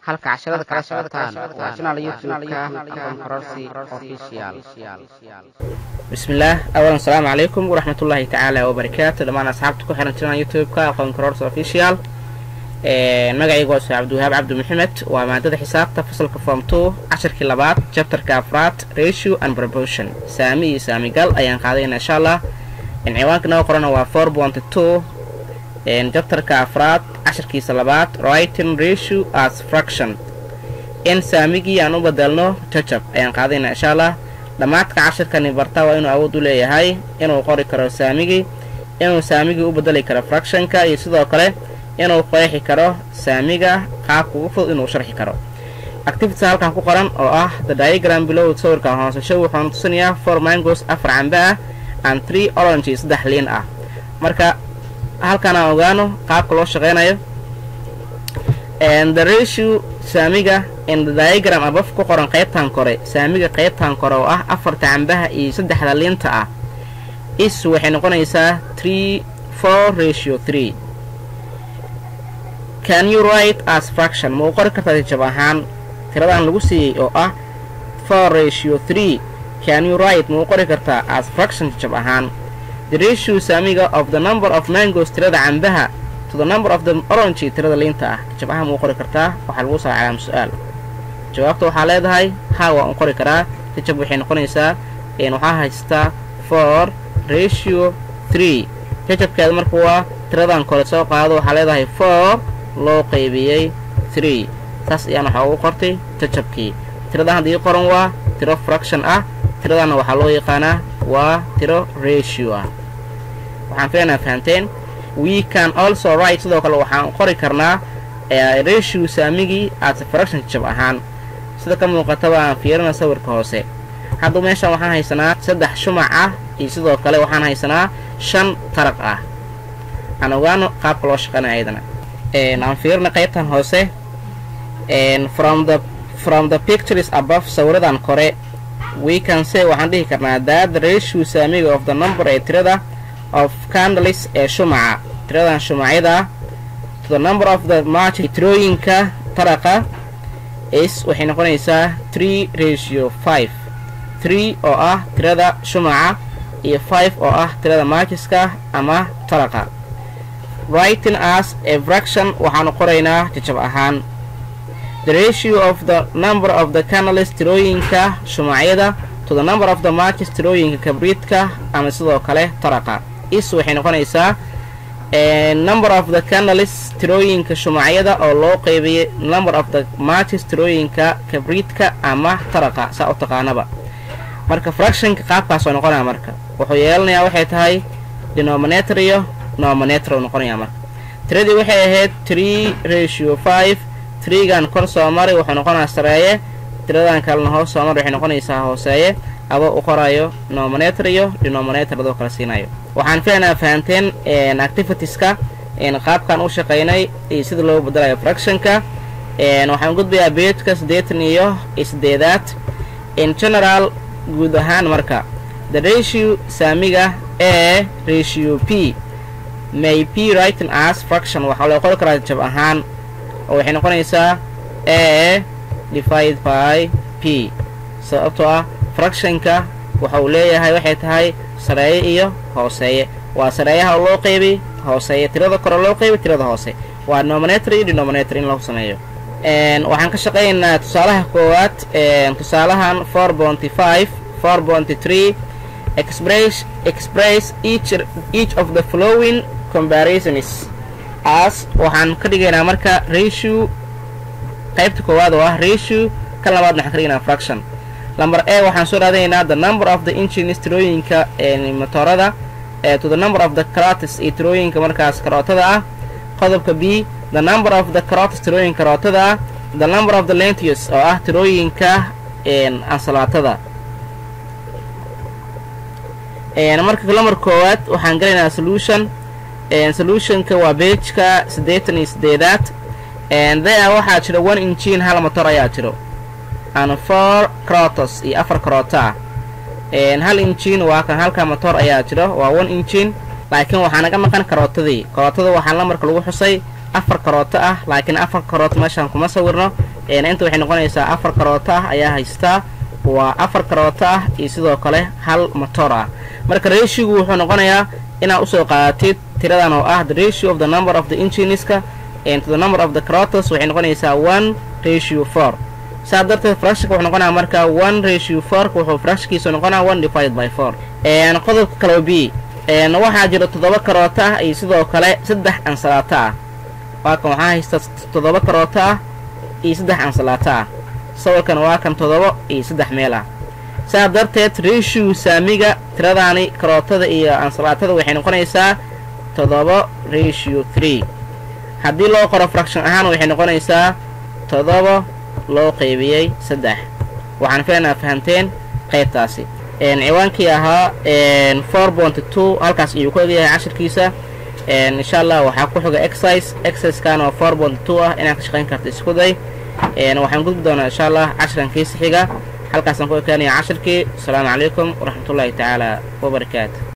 halka casharada kala socotaan waa channel youtube-ka aqoon kororsi official bismillaah awalan asalaamu calaykum waraxmatullaahi tacaala wabarakaatu dhammaan asxaabta ku xiran channel youtube-ka aqoon kororsi official magacaygu waa ustaad cabdiwahaab cabdi maxamed waa maadada xisaabta fasalka form two casharkii labaad jabtarka afraad ratio and proportion saami iyo saamigal ayaan qaadayna insha allah ciwaanka noo qorana waa four point two jabtarka afraad casharkiisa labaad writing ratio as fraction in saamigii aan u bedelno jajab ayaan qaadayna insha allah dhammaadka casharkani barta waa inuu awood u leeyahay inuu qori karo saamigii inuu saamigii u bedeli karo fractionka iyo sidoo kale inuu qeexi karo saamiga qaabka ugu fudud inuu sharxi karo activities halkan ku qoran oo ah the diagram below sawirkan hoosasho wuxuuna tusinayaa four mangos afar cambe ah and three orange saddex liin ah marka halkan aan ogaano qaabka loo shaqeynayo the ratio saamiga in the diagram abaf ku qoran qaybtan kore saamiga qaybtan kore oo ah afarta cambaha iyo saddexda liinta ah is waxay noqonaysaa three four ratio three can you write as fraction ma u qori kartaa jajab ahaan tiradan lagu siiyey oo ah four ratio three can you write ma u qori kartaa as fraction jajab ahaan the ratio saamiga of the number of mangos tirada cambaha to the number of the orange tirada liinta ah jajab ahaan ma u qori kartaa waxaa lagu soo calaam su-aal jawaabta waxaa leedahay ha waa un qori karaa jajab waxay noqonaysaa waxaa haystaa four ratio three jajabkeeda marka waa tiradan kore soo qaado waxaa leedahay four loo qaybiyey three saas ayaan waxaa ugu qortay jajabkii tiradan haddii qoran waa tiro fraction ah tiradanna waxaa loo yaqaanaa waa tiro ratio ah waxaan filanaa fahamteen we can also write sidoo kale waxaan qori karnaa ratio saamigii as fraction jajab ahaan sida ka muuqataba aan fiirina sawirka hoose hadda meeshan waxaan haysanaa saddex shumac ah iyo sidoo kale waxaan haysanaa shan taraq ah aan ogaano qaabka loo shaqeynaya ayadana aan fiirina qaybtan hoose from the from the pictures above sawiradan kore we can say waxaan dhihi karnaa that the ratio saamiga of the number ee tirada of candles ee shumaca tiradan shumacyada to the number of the march tirooyinka taraqa is waxay noqonaysaa three ratio five three oo ah tirada shumaca iyo five oo ah tirada marchiska ama taraqa writing as a fraction waxaanu qoraynaa jajab ahaan the ratio of the number of the candles tirooyinka shumacyada to the number of the marches tirooyinka kabriidka ama sidoo kale taraqa is waxay noqonaysaa number of the candles tirooyinka shumacyada oo loo qeybiyay number of the marches tirooyinka kabriidka ama taraqa saa u taqaanaba marka fractionka qaabkaas oo noqonaya marka wuxuu yeelanayaa waxay tahay denominator iyo nominator noqonaya marka tiradii waxay ahayd tree ratio five treegan kor soo maray wuxuu noqonayaa sareeye tiradan kalena hoos soo maray waxay noqonaysaa hooseeye adoo u qorayo nominator iyo denominator adoo kala siinayo waxaan filanaa fahamteen activitieska qaabkan u shaqaynay iyo sida loo bedelayo fractionka waxaan gudbayaa beejka siddeetan iyo sideedaad in general guud ahaan marka the ratio saamiga e ratio p may p writing as fraction waxaa loo qori karaa jab ahaan oo waxay noqonaysaa a divide by p sababtoo ah fractionka waxa uu leeyahay waxay tahay sareeye iyo hooseeye waa sareeyaha loo qeybi hooseeye tirada kore loo qeybi tirada hoose waa nominator iyo denominator in lagu sameeyo waxaan ka shaqaynaynaa tusaalaha koowaad tusaalahan four bonty five four bonty three express express each each of the following comparisons as waxaan ka dhigaynaa marka ratio qaybta koowaad oo ah ratio kan labaadna waxaan ka dhigaynaa fraction number a waxaan soo raadinaynaa the number of the engines tirooyinka motorada to the number of the carotis iyo tirooyinka markaas karootada ah qodobka b the number of the carotis tirooyinka karootada ah the number of the lentius oo ah tirooyinka ansalaatada marka lamar koowaad waxaan galaynaa solution solutionka waa beejka siddeetan iyo sideedaad there waxaa jiro one injin hal motor ayaa jiro and four carotos iyo afar karoota ah hal injin waa kan halka motor ayaa jiro waa one injin laakiin waxaa naga maqan karootadii karootada waxaa lamarka lagu xusay afar karooto ah laakiin afar karooto meeshaan kuma sawirno inta waxay noqonaysaa afar karoota ah ayaa haystaa waa afar karoota ah iyo sidoo kale hal motor ah marka ratiogu wuxuu noqonayaa inaad usoo qaadatid tiradan oo ah the ratio of the number of the engineska to the number of the carotas waxay noqonaysaa one ratio four saa darteed fractionka wuxuu noqonaya marka one ratio fourka wuxuu fractionkiisu noqonaya one divided by four qodobka kale b waxaa jira toddoba karoota ah iyo sidoo kale saddex ansalaato ah waa kan waxaa haysta toddoba karoota ah iyo saddex ansalaato ah sawirkan waa kan toddoba iyo saddex meel ah saa darteed ratio saamiga tiradaani karootada iyo ansalaatada waxay noqonaysaa toddoba ratio three haddii loo qoro fraction ahaan waxay noqonaysaa toddoba loo qaybiyey saddex waxaan filanaa fahamteen qaybtaasi ciwaankii ahaa four bonty two halkaas ayuu ku egyahay cashirkiisa insha allah waxaa ku xiga exercise exerciskan oo four bonty two ah inaad ka shaqayn karta isku day waxaan gudbi doonaa insha allah cashirankiisa xiga halkaasaan ku ekaanaya cashirkii asalaamu calaykum waraxmatullaahi tacaala wabarakaatu